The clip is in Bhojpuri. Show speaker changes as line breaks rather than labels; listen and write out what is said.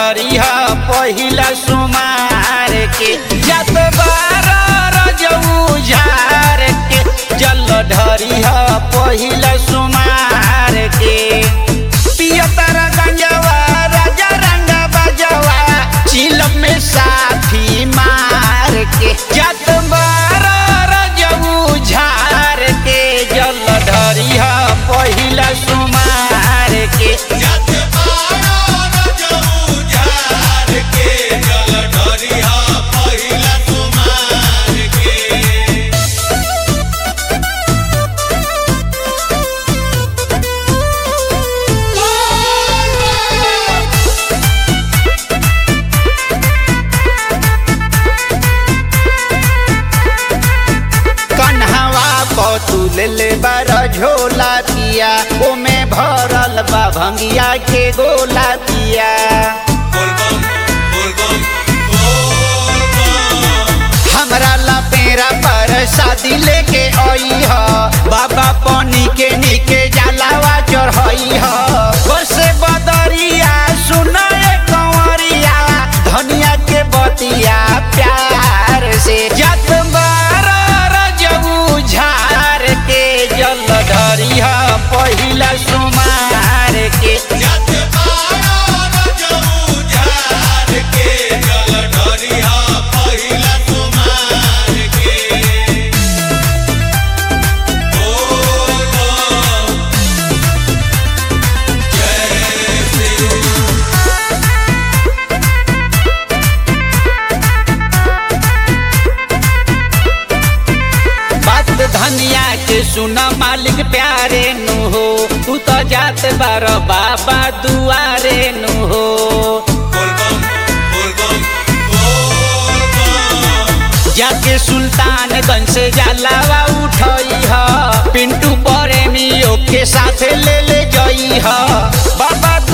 ढरी ह पहिला सुमार के जत बार रजऊ झार के जल ढरी ह पहिला सुमार के पियतर गंजवा राजा रंग बजवा चिलम में साथी मार के जत बार रजऊ झार के जल ढरी ह पहिला सुमार के
जत बारो रजऊ झार के जल ढरिया पहिला सुमार के
कन्हवा पतुल ले बार झोला पिया ओमे भरल बा भंगिया के गोला पिया
बोलबम बोलबम बोलबम
हमरा ला पेरा पर शादी लेके आई ह बाबा पानी के नीके जलावा चढ़ाई ह बसे बदरिया सुनाए कंवरिया धनिया के बतिया प्यार से जत बार रजऊ झार के जल ढरी ह पहिला सुमार के
जत बारो रजऊ झार के जल ढरिया पहिला सुमार के बोलबम जय श्री
बात धनिया के सुना मालिक प्यारे नु हो तू तो जात बार बाबा दुआरे नु हो
बोलबम बोलबम बोलबम
जाके सुल्तानगंज से जलावा उठई ह पिंटू प्रेमियों के साथ ले ले जई ह बाबा